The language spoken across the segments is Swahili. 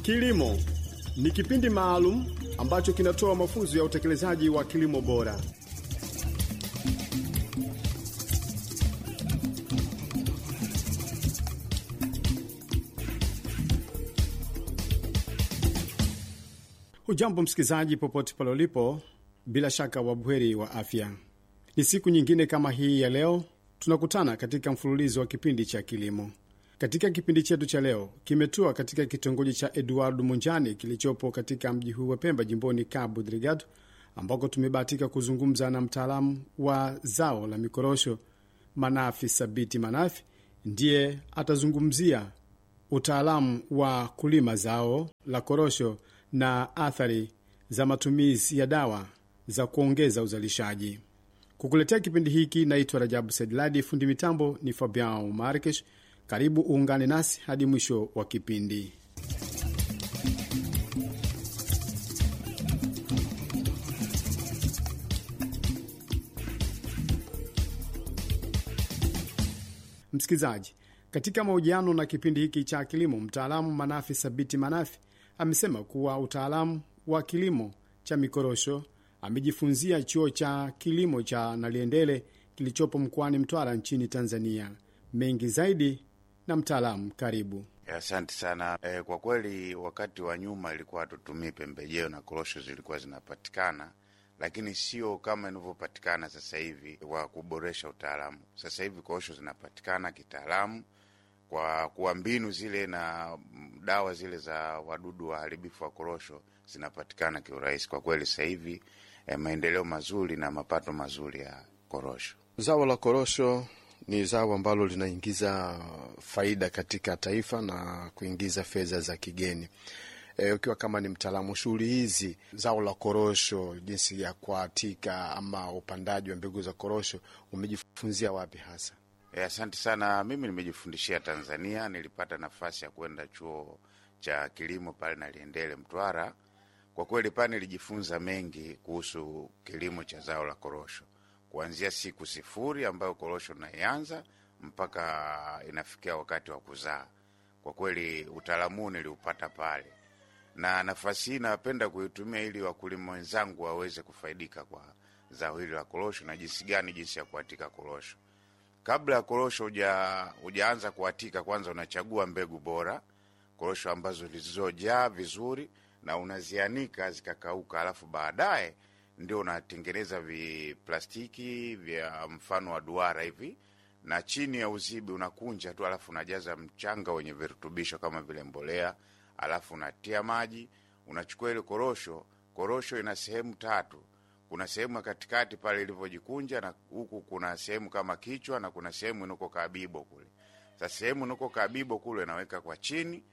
Kilimo ni kipindi maalum ambacho kinatoa mafunzo ya utekelezaji wa kilimo bora. Hujambo msikilizaji, popote pale ulipo, bila shaka wabuheri wa afya. Ni siku nyingine kama hii ya leo tunakutana katika mfululizo wa kipindi cha kilimo. Katika kipindi chetu cha leo kimetua katika kitongoji cha Edward Munjani kilichopo katika mji huu wa Pemba, jimboni Cabo Delgado, ambako tumebahatika kuzungumza na mtaalamu wa zao la mikorosho Manafi Sabiti Manafi. Ndiye atazungumzia utaalamu wa kulima zao la korosho na athari za matumizi ya dawa za kuongeza uzalishaji. Kukuletea kipindi hiki naitwa Rajabu Sedladi, fundi mitambo ni Fabian Markesh. Karibu uungane nasi hadi mwisho wa kipindi. Msikilizaji, katika mahojiano na kipindi hiki cha kilimo, mtaalamu Manafi Sabiti Manafi amesema kuwa utaalamu wa kilimo cha mikorosho amejifunzia chuo cha kilimo cha Naliendele kilichopo mkoani Mtwara nchini Tanzania. Mengi zaidi na mtaalamu, karibu. Asante sana. E, kwa kweli wakati wa nyuma ilikuwa hatutumii pembejeo na korosho zilikuwa zinapatikana, lakini sio kama inavyopatikana sasa hivi wa kuboresha utaalamu. Sasa hivi korosho zinapatikana kitaalamu kwa kuwa mbinu zile na dawa zile za wadudu waharibifu wa korosho zinapatikana kiurahisi. Kwa kweli sasa hivi e, maendeleo mazuri na mapato mazuri ya korosho. Zao la korosho ni zao ambalo linaingiza faida katika taifa na kuingiza fedha za kigeni. E, ukiwa kama ni mtaalamu shughuli hizi, zao la korosho, jinsi ya kuatika ama upandaji wa mbegu za korosho, umejifunzia wapi hasa? E, asante sana. Mimi nimejifundishia Tanzania. Nilipata nafasi ya kwenda chuo cha kilimo pale Naliendele, Mtwara. Kwa kweli pale nilijifunza mengi kuhusu kilimo cha zao la korosho kuanzia siku sifuri ambayo korosho naianza mpaka inafikia wakati wa kuzaa. Kwa kweli utaalamu niliupata pale, na nafasi hii napenda kuitumia ili wakulima wenzangu waweze kufaidika kwa zao hili la korosho na jinsi gani, jinsi ya kuatika korosho. Kabla ya korosho hujaanza kuatika, kwanza unachagua mbegu bora, korosho ambazo zilizojaa vizuri na unazianika zikakauka, alafu baadaye ndio unatengeneza viplastiki vya mfano wa duara hivi, na chini ya uzibi unakunja tu, alafu unajaza mchanga wenye virutubisho kama vile mbolea, alafu unatia maji, unachukua ile korosho. Korosho ina sehemu tatu, kuna sehemu ya katikati pale ilivyojikunja, na huku kuna sehemu kama kichwa, na kuna sehemu inako kabibo kule. Sasa sehemu inako kabibo kule naweka kwa chini,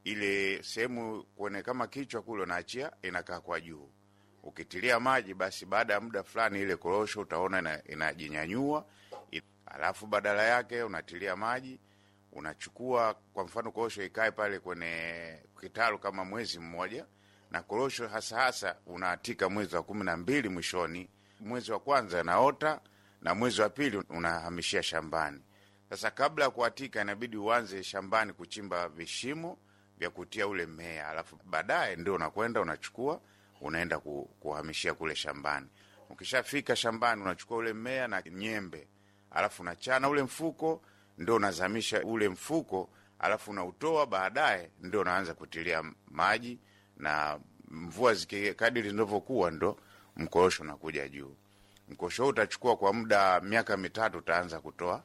ile sehemu kwenye kama kichwa kule unaachia inakaa kwa juu ukitilia maji basi, baada ya muda fulani ile korosho utaona inajinyanyua, ina alafu badala yake unatilia maji, unachukua kwa mfano korosho ikae pale kwenye kitalu kama mwezi mmoja, na korosho hasa hasa unaatika mwezi wa kumi na mbili mwishoni. Mwezi wa kwanza naota na mwezi wa pili unahamishia shambani. Sasa kabla ya kuatika, inabidi uanze shambani kuchimba vishimo vya kutia ule mmea, alafu baadaye ndio unakwenda unachukua unaenda kuhamishia kule shambani. Ukishafika shambani, unachukua ule mmea na nyembe, alafu unachana ule mfuko, ndio unazamisha ule mfuko, alafu unautoa. Baadaye ndio unaanza kutilia maji, na mvua zikikadiri zinavyokuwa, ndo mkorosho unakuja juu. Mkorosho huu utachukua kwa muda miaka mitatu, utaanza kutoa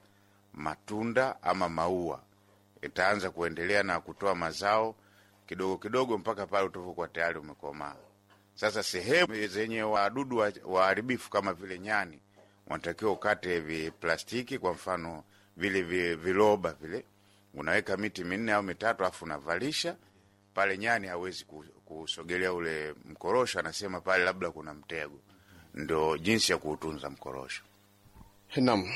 matunda ama maua, itaanza kuendelea na kutoa mazao kidogo kidogo mpaka pale utavokuwa tayari umekomaa. Sasa sehemu zenye wadudu waharibifu kama vile nyani, wanatakiwa ukate viplastiki, kwa mfano vile viloba vile, unaweka miti minne au mitatu, alafu unavalisha pale. Nyani hawezi kusogelea ule mkorosho, anasema pale labda kuna mtego. Ndo jinsi ya kuutunza mkorosho. Naam,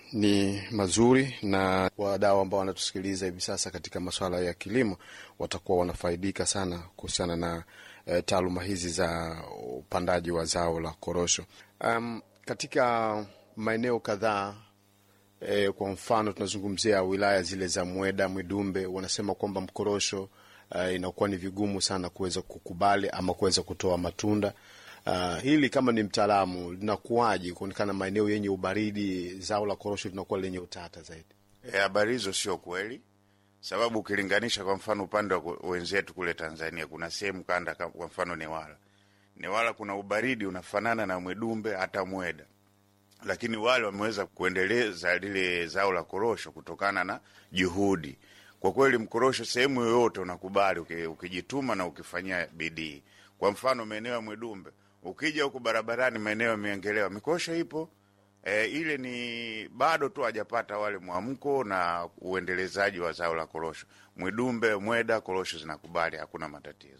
ni mazuri, na wadau ambao wanatusikiliza hivi sasa katika masuala ya kilimo watakuwa wanafaidika sana kuhusiana na e, taaluma hizi za upandaji wa zao la korosho. Um, katika maeneo kadhaa e, kwa mfano tunazungumzia wilaya zile za Mweda, Mwidumbe, wanasema kwamba mkorosho uh, inakuwa ni vigumu sana kuweza kukubali ama kuweza kutoa matunda. Uh, hili kama ni mtaalamu linakuwaje kuonekana maeneo yenye ubaridi zao la korosho linakuwa lenye utata zaidi? Habari hizo sio kweli, sababu ukilinganisha kwa mfano upande wa wenzetu kule Tanzania, kuna sehemu kanda, kwa mfano Newala, Newala kuna ubaridi unafanana na Mwedumbe hata Mweda, lakini wale wameweza kuendeleza lile zao la korosho kutokana na juhudi. Kwa kweli, mkorosho sehemu yoyote unakubali ukijituma na ukifanyia bidii. Kwa mfano maeneo ya Mwedumbe, ukija huku barabarani, maeneo ya Miengelewa, mikorosho ipo E, ile ni bado tu hajapata wale mwamko na uendelezaji wa zao la korosho. Mwidumbe, Mweda, korosho zinakubali, hakuna matatizo.